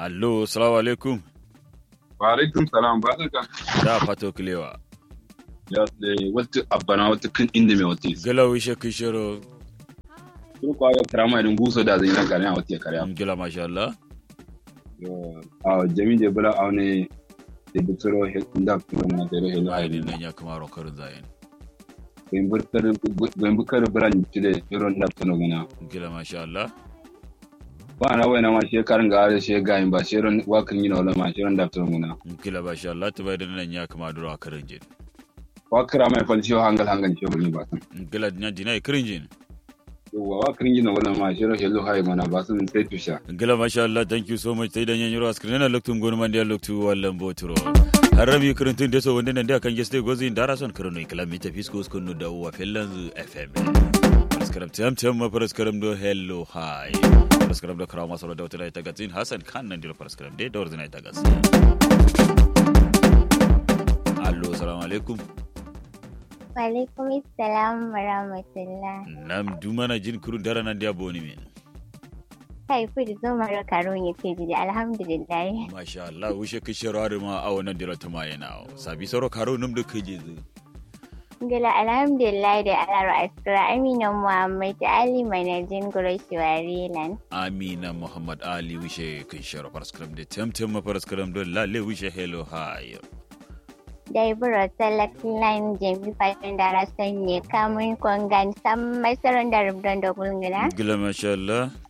allo salamu alaikum wa alaikum salam ba ka da fato kilewa ya tsaye wata abana wata kan inda mai wata isi gila wishe kishiro sun kwa ya karama idan buso da zai nan kare a wata ya kare gila masha Allah a jami je bula a wani da bitoro da kuma na tere helo ai haini ni nan ya kuma rokarin zayin bayan bukar biran cire iron da tuno gana gila masha Allah ba na wai na ma shekarun ga are she gayin ba sheron wakan yi na wala ma sheron da tuno gana gila masha Allah ta bai da nan ya kuma duro a karin jin wakara mai falci hangal hangal she bani ba san gila nya dina kirin jin yawa wakan yi na wala ma sheron helo hayi mana ba san sai tusha gila masha Allah thank you so much sai dan yan yuro askrin na loktu ngonu man dia loktu wallan boturo harami kirintun deso wonde nan dia kan geste gozi ndara son kirino kilomita fisko skonu da wa fellan fm paraskaram tam tam ma paraskaram do hello hi paraskaram do krama solo da wata ta gatsin hasan kan nan dia paraskaram de da wrzina ta gatsin allo assalamu alaikum Walaikum salam wa rahmatullah. nam dumana jin kurun dara nan dia boni min Kai fi da zo mara karo ya ce jiji alhamdulillah. masha Allah wishe kishiro ma a wannan dira ta mayana sabi soro karo num da kaje zu Gila alhamdulillah da alaro askira Amina Muhammad Ali Manajin Gurashiwari Lan. amina muhammad ali wishe kishiro paraskaram de tam tam ma paraskaram do lalle wishe hello hi Dai buro select line jami fatan da rasan ne kamun kongan sam masaron da rubdon da gulgula. gila masha Allah